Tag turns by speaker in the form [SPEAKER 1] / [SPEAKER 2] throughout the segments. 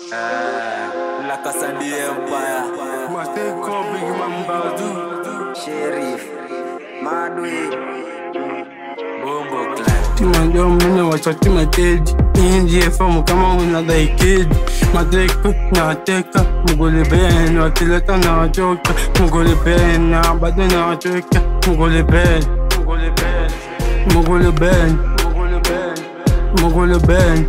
[SPEAKER 1] La Casa de Empire.
[SPEAKER 2] Master Call Big Man Bazoo.
[SPEAKER 3] Sheriff Madwe
[SPEAKER 1] Bombo Clan.
[SPEAKER 2] Timanjua mnene wachati mateji inji efamu kama unadai kidi madreku na wateka mugole ben wakileta na wachoka mugole ben na bado na wachoka mugole ben mugole ben mugole ben mugole ben mugole ben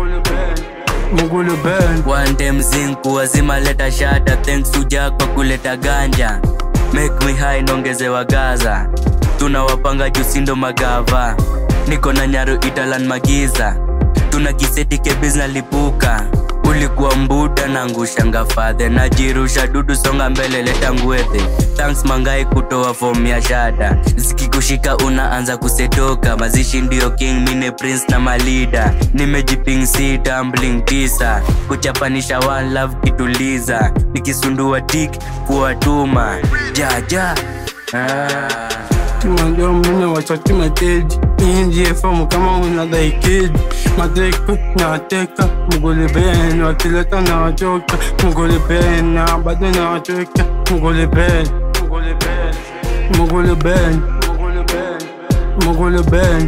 [SPEAKER 2] mugole ben
[SPEAKER 1] One time zinku wazima leta shada thanks to Jack kwa kuleta ganja make me high nongezewa gaza tunawapanga jusindo magava niko na nyaru italan magiza tuna kiseti kebiz na lipuka ulikuwa mbuda na ngushanga fadhe najirusha dudu songa mbele leta ngwethe thanks mangai kutoa fomu ya shada zikikushika unaanza kusetoka mazishi ndio king mine prince na malida nimejiping si tumbling tisa kuchapanisha one love kituliza nikisundua tik kuwatuma jaja ah.
[SPEAKER 2] Timanjua mnene wachati mateji inji efamu kama unadai kidi madreku na wateka mugole ben wakileta na wachoka mugole ben na bado na wachoka mugole ben mugole ben mugole ben mugole ben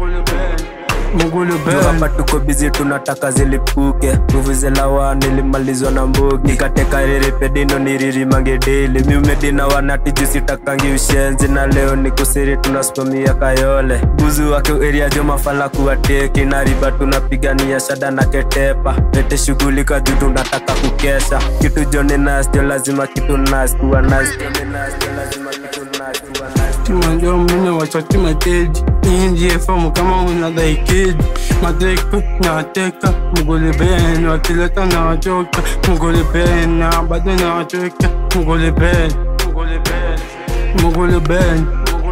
[SPEAKER 2] mugole
[SPEAKER 4] Juu
[SPEAKER 2] ben
[SPEAKER 4] hapa tuko bizi tunataka zilipuke nguvu zelawa nilimalizwa na mbugi nikateka riripedino niririmange deli miumedina wanatijusitakangi ushenzi na leo nikusiri tunasimamia kayole buzu wake eria jo mafala kuwateki na riba tunapigania shada na ketepa lete shughulika juu tunataka kukesha kitu joni nasjo lazima kitu nas kuwa nas joni nasjo lazima kitu nas kuwa nas
[SPEAKER 2] Timanjua mnene wachati mateji inji efamu kama unadai kidi madreku na wateka mugole ben wakileta na wachoka mugole ben na bado na wachoka mugole ben mugole ben mugole ben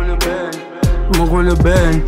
[SPEAKER 2] mugole ben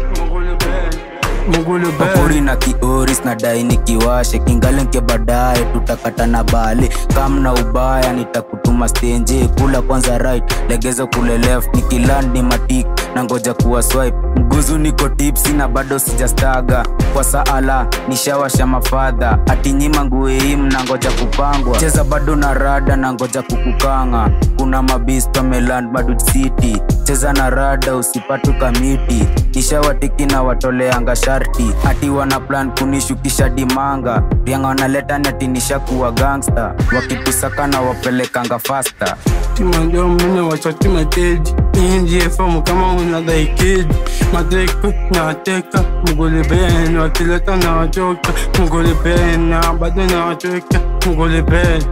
[SPEAKER 2] mugole
[SPEAKER 5] Papuri
[SPEAKER 2] ben
[SPEAKER 5] na kioris na dai nikiwashe kingalenke baadaye tutakata na bali kam na ubaya nitakutuma stenje kula kwanza right legeza kule left nikiland ni matik na ngoja kuwa swipe mguzu niko tipsi na bado sijastaga kwa saala nishawasha mafadha atinyima ngueim na ngoja kupangwa cheza bado na rada na ngoja kukukanga kuna mabista meland bado city cheza na rada usipatu kamiti nishawatiki na watoleanga sharti ati wana plan kunishukisha dimanga vyanga wanaleta nati nishakuwa gangsta wakitusaka na wapelekanga fasta
[SPEAKER 2] Timanjua mnene wachati mateji inji efamu kama unadai kidi madreku na wateka mugole ben wakileta na wachoka mugole ben na bado na wachoka mugole ben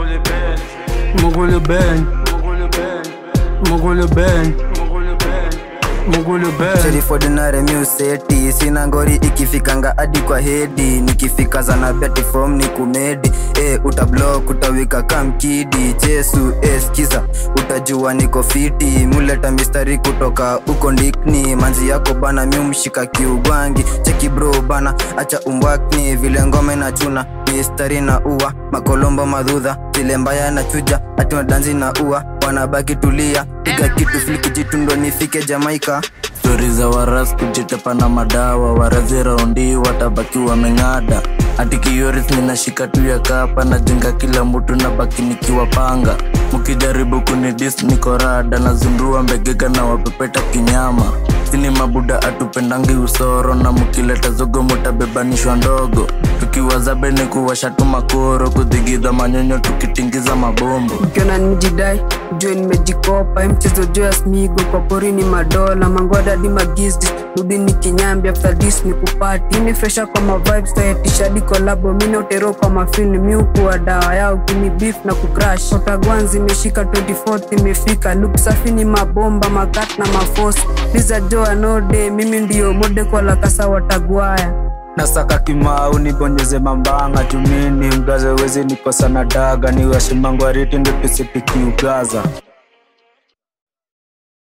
[SPEAKER 2] mugole ben mugole ben mugole ben
[SPEAKER 3] Sheriff ordinary museti sina ngori ikifikanga hadi kwa hedi nikifika zana beti form ni kumedi e, utablock utawika kamkidi chesu e, skiza utajua niko fiti muleta mistari kutoka uko ndikni manzi yako bana miumshika kiugwangi cheki bro bana acha umbwakni vile ngome na chuna mistari na ua makolombo madhudha zile mbaya na chuja ati madanzi na ua wanabaki tulia piga kitu fliki jitundo nifike jamaika
[SPEAKER 5] stori za waras kujitepa na madawa warazi raundi watabaki wameng'ada hati kioris ninashika tu ya kapa najenga kila mtu na baki nikiwapanga mkijaribu kunidis nikorada nazundua mbegega na wapepeta kinyama sini mabuda atupendangi usoro na mkileta zogo mutabebanishwa ndogo tukiwazabe ni kuwashatu makoro kudhigidha manyonyo tukitingiza mabombo
[SPEAKER 6] ukiona nimejidai jue nimejikopa mchezo joas migo kwa porini madola mangwada di magizdi rudi ni kinyambi after this ni kupati ini fresha kwa mavibes tayatishadi kolabo mina utero kwa mafilm miukuwa dawa yao kini beef na kucrash otagwanzi imeshika 24 imefika luk safi ni mabomba makat na mafosi liza joa node mimi ndio mode kwa lakasa watagwaya
[SPEAKER 5] nasaka kimau nibonyeze mambanga tumini mgaze wezi nikosa na daga niwashimangwariti ndo tusitikiugaza